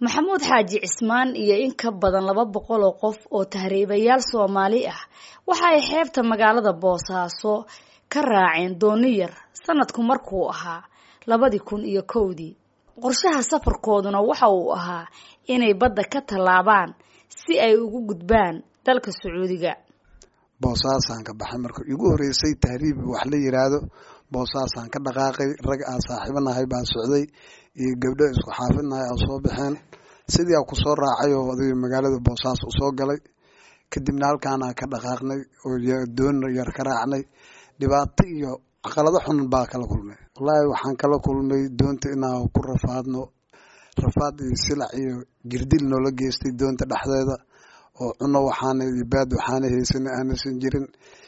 maxamuud xaaji cismaan iyo in ka badan laba boqol oo qof oo tahriibayaal soomaali ah waxa ay xeebta magaalada boosaaso ka raaceen dooni yar sanadku markuu ahaa labadii kun iyo kowdii qorshaha safarkooduna waxa uu ahaa inay badda ka tallaabaan si ay ugu gudbaan dalka sacuudiga boosaasaan ka baxay marka igu horeysay tahriib wax la yiraahdo boosaasaan ka dhaqaaqay rag aan saaxiibanahay baa socday iyo gabdho isku xaafidnahay aan soo baxeen sidii aan kusoo raacay oo adiga magaalada boosaas usoo galay kadibna halkaanaan ka dhaqaaqnay oo doon yar ka raacnay dhibaato iyo caqalado xun baa kala kulmay wallaahi waxaan kala kulmay doonta inaan ku rafaadno rafaad iyo silac iyo jirdil noola geystay doonta dhexdeeda oo cuno waxaana iyo baad waxaana haysan aanaysan jirin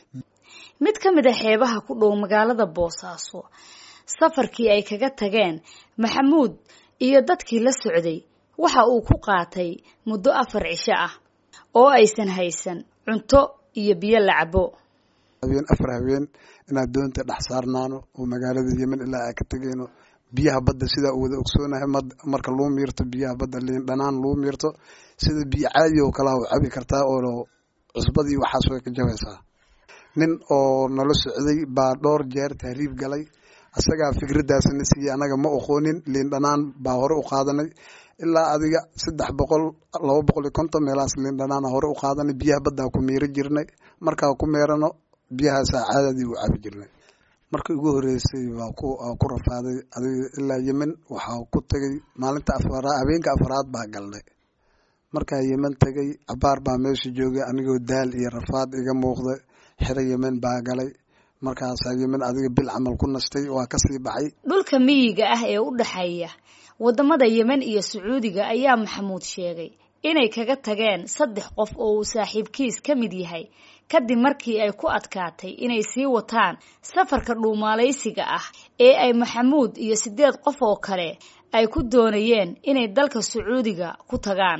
mid ka mid a xeebaha ku dhow magaalada boosaaso safarkii ay kaga tageen maxamuud iyo dadkii la socday waxa uu ku qaatay muddo afar cisho ah oo aysan haysan cunto iyo biyo la cabo habeen afar habeen inaan doonta dhex saarnaano oo magaalada yemen ilaa aan ka tegeyno biyaha badda sidaa u wada ogsoonahay marka luu miirto biyaha badda liin dhanaan luu miirto sida biyo caadi oo kalea u cabi kartaa oo cusbadii waxaas way ka jabaysaa nin oo nala socday baa dhowr jeer tahriib galay asagaa fikraddaasna siiyey anaga ma oqoonin liin dhanaan baa hore u qaadanay ilaa adiga saddex boqol laba boqol iyo konton meelahaas liin dhanaana hore u qaadanay biyaha baddaa ku miiro jirnay markaa ku meerano biyahaasaa caadadii u cabi jirnay markii ugu horeysay baa ku rafaaday adiga ilaa yemen waxaa ku tagay maalinta afaraad habeenka afaraad baa galnay markaa yemen tagay cabaar baa meesha joogay anigoo daal iyo rafaad iga muuqda xero yemen baa galay markaasaa yemen adiga bil camal ku nastay waa kasii baxay dhulka miyiga ah ee u dhexeeya wadamada yemen iyo sacuudiga ayaa maxamuud sheegay inay kaga tageen saddex qof oo uu saaxiibkiis ka mid yahay kadib markii ay ku adkaatay inay sii wataan safarka dhuumaalaysiga ah ee ay maxamuud iyo siddeed qof oo kale ay ku doonayeen inay dalka sacuudiga ku tagaan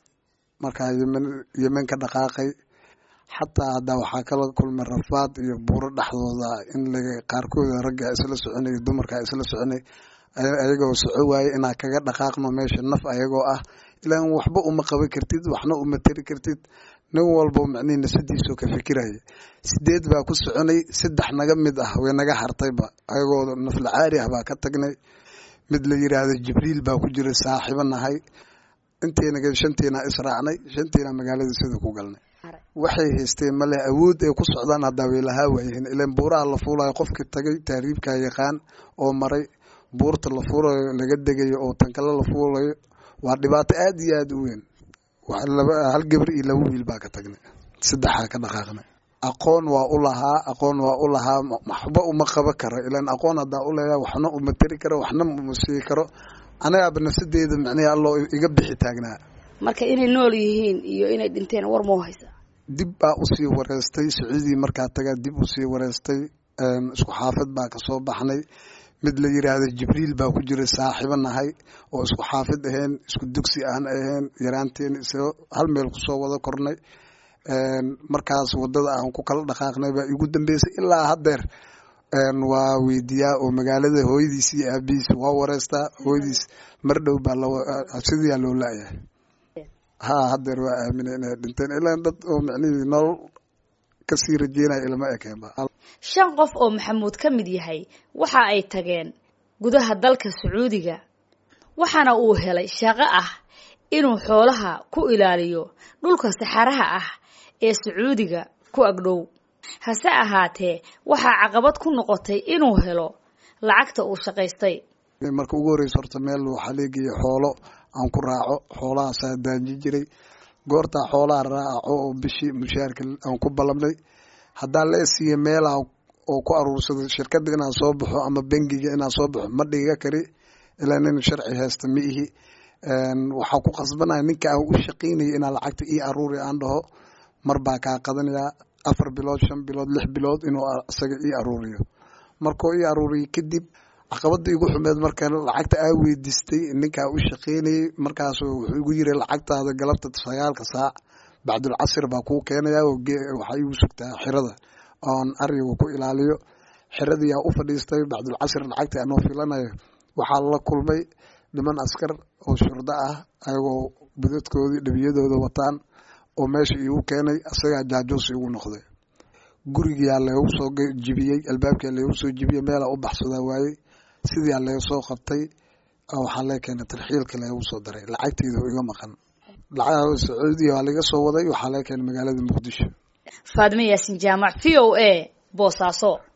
markaa yemen yemen ka dhaqaaqay xataa hadda waxaa kala kulmay rafaad iyo buuro dhexdooda in laga qaarkooda ragga isla soconay dumarka isla soconay ayagoo soco waaye inaa kaga dhaqaaqno meesha naf ayagoo ah ilaan waxba uma qaban kartid waxna uma tari kartid nin walbo macnihi nasadiisoo ka fikiraya sideed baa ku soconay saddex naga mid ah way naga hartayba ayagoo naflacaari ah baa ka tagnay mid la yiraahdo jibriil baa ku jira saaxiibo nahay inteena shantiina israacnay shantiina magaalada sida ku galnay waxay haysteen male awood ay ku socdaan haddaa way lahaa waayihiin ilaan buuraha la fuulayo qofkii tagay taariibkaa yaqaan oo maray buurta la fuulayo laga degayo oo tankale la fuulayo waa dhibaato aada iyo aada u weyn hal gabar iyo laba wiil baa ka tagnay saddexaa ka dhaqaaqnay aqoon waa u lahaa aqoon waa u lahaa waxba uma qaban karo ilaan aqoon haddaa u leeyahay waxna uma tari karo waxna uma sii karo anagaaba nafsadeeda macnihi alloo iga bixi taagnaa marka inay nool yihiin iyo inay dhinteen war mau haysaa dib baa usii wareystay sacuudii markaa tagaa dib usii wareystay isku xaafid baa kasoo baxnay mid la yiraahdo jibriil baa ku jira saaxiibo nahay oo isku xaafid ahayn isku dugsi aan ahayn yaraanteen isagoo hal meel kusoo wada kornay markaas wadada aan ku kala dhaqaaqnay baa igu dambeysay ilaa haddeer waa weydiiyaa oo magaalada hooyadiis iyo aabihiis waa wareystaa hooyadiis mar dhow baa sidiyaa loo laayahay ha haddeer waa aaminay inay dhinteen ilaa dad oo macnihii nolol kasii rajeynaya ilama ekeenba shan qof oo maxamuud ka mid yahay waxa ay tageen gudaha dalka sacuudiga waxaana uu helay shaqo ah inuu xoolaha ku ilaaliyo dhulka saxaraha ah ee sacuudiga ku agdhow hase ahaatee waxaa caqabad ku noqotay inuu helo lacagta uu shaqaystay marka ugu horreysa horta meel waxaa leegaya xoolo aan ku raaco xoolahaasaa daanji jiray goortaa xoolaha raaco oo bishii mushaarka aan ku ballamnay haddaa la siiya meelaha oo ku aruursado shirkadda inaan soo baxo ama bengiga inaan soo baxo ma dhiga kari ilaa nin sharci haysta ma ihi waxaa ku qasbanaya ninka aan u shaqaynaya inaa lacagta ii aruuri aan dhaho mar baa kaa qadanayaa afar bilood shan bilood lix bilood inuu isaga ii aruuriyo markuu ii aruuriyo kadib caqabada igu xumeed marka lacagta aa weydiistay ninkaa u shaqaynayay markaasu wuxuu igu yiri lacagtaada galabta sagaalka saac bacdulcasir baa kuu keenaya waxaa igu sugtaa xirada oon ariga ku ilaaliyo xiradiyaa u fadhiistay bacdulcasir lacagta anoo filanayo waxaa la kulmay niman askar oo shurdo ah ayagoo budadkoodii dhibiyadooda wataan oo meesha iigu keenay isagaa jaajuus igu noqday gurigiyaa leegu soo jibiyey albaabkiyaa leegu soo jibiyey meelaa u baxsadaa waayey sidiiaa lega soo qabtay waxaa lee keenay tarxiilka leegu soo daray lacagteeda iga maqan lacag sacuudiya waa laga soo waday waxaa lee keenay magaalada muqdisho faadime yaasin jaamac v o a boosaaso